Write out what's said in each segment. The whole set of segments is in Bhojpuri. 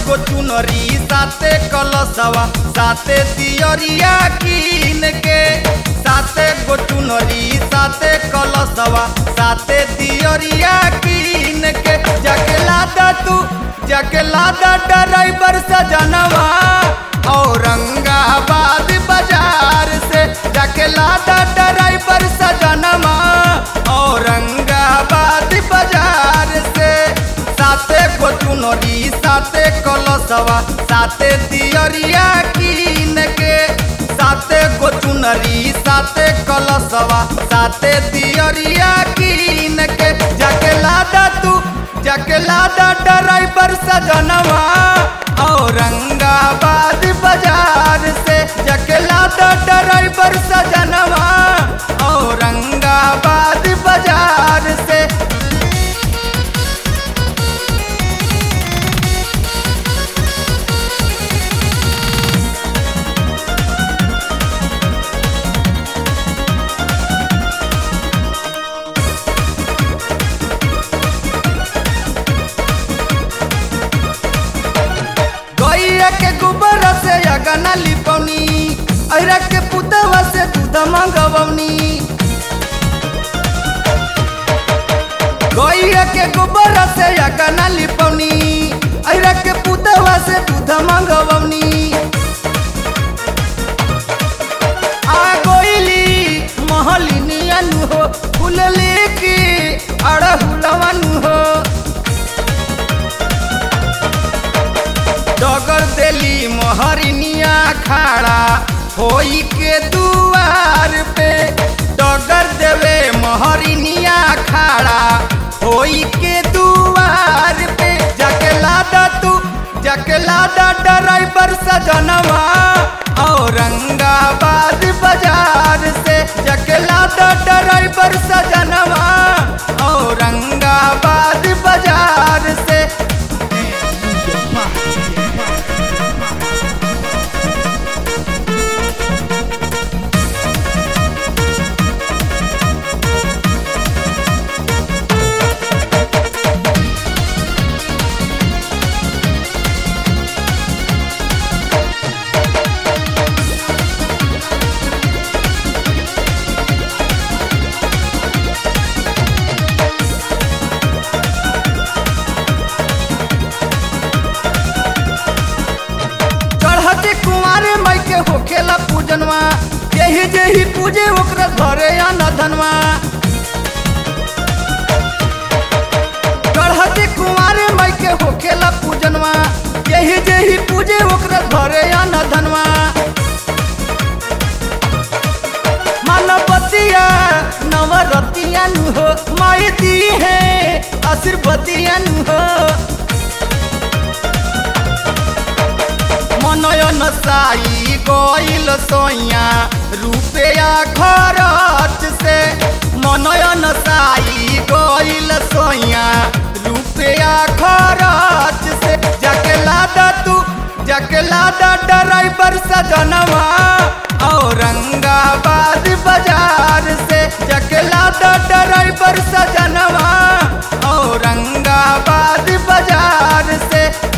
गो चुनरी साते कलशवा साते दियरिया कीन के साते गो चुनरी साते कलशवा साते दियरिया कीन के जाके लादा तू जाके लादा ड्राइवर सजनवा औरंगाबाद बाजार से जाके लादा ड्राइवर सजनवा औरंगाबाद बाजार से साते गो चुनरी साते कलशवा साते दियरिया कीन के साते गो चुनरी साते कलशवा साते दियरिया कीन के जाके लादा तू जाके लादा ड्राइवर सजनवा औरंगाबाद बाजार से जाके लादा ड्राइवर सजनवा औरंगाबाद बाजार से गैया के गोबर से अगना लिपौनी ऐरा के पुतवा से दूध मंगवनी गैया के गोबर से अगना लिपौनी ऐरा के पुतवा से दूध मंगवनी आ गोइली महलिनियन हो फूल लेके अड़हुलवन हो डगर देली मोहरिनिया खाड़ा होई के दुआर पे डगर देवे मोहरिनिया खाड़ा होई के दुआर पे जाके लादा तू जाके लादा ड्राइवर सजनवा औरंगाबाद बाजार से जाके लादा ड्राइवर सजनवा औरंगाबाद बाजार से चढ़ते कुंवारे माई के होखेला पूजनवा यही जेही पूजे ओकरा घरे आना धनवा चढ़ते कुंवारे माई के होखेला पूजनवा यही जेही पूजे ओकरा घरे आना धनवा मानवतिया नवरतिया नु हो माई दी है आशीर्वदिया नु हो मनयन साई गइल सोया रुपया खरच से मनयन साई गइल सोया रुपया खरच से जाके लादा तू जाके लादा ड्राइवर सजनवा औरंगाबाद बाजार से जाके लादा ड्राइवर सजनवा औरंगाबाद बाजार से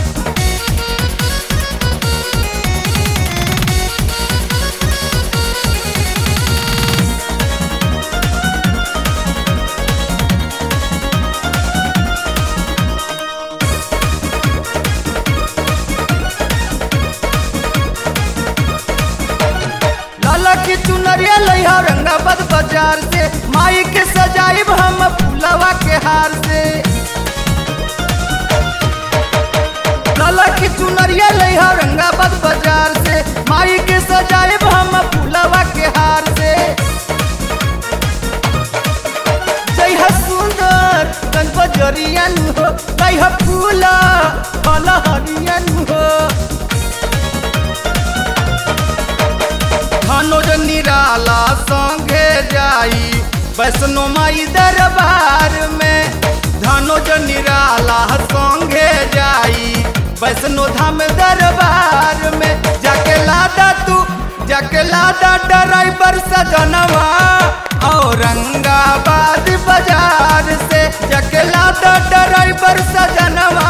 लाला की चुनरिया लैहा औरंगाबाद बाजार से माई के सजाइब हम फूलवा के हार से लाला की चुनरिया लैहा औरंगाबाद बाजार से माई के सजाइब हम फूलवा के हार से जय हा सुंदर कन बजरिया नु हो जय हा फूला फल हरिया नु हो धनुज निराला संगे जाई वैष्णो माई दरबार में धनुज निराला संगे जाई वैष्णो धाम दरबार में जाके लादा तू जाके लादा ड्राइवर सजनवा औरंगाबाद बाजार से जाके लादा ड्राइवर सजनवा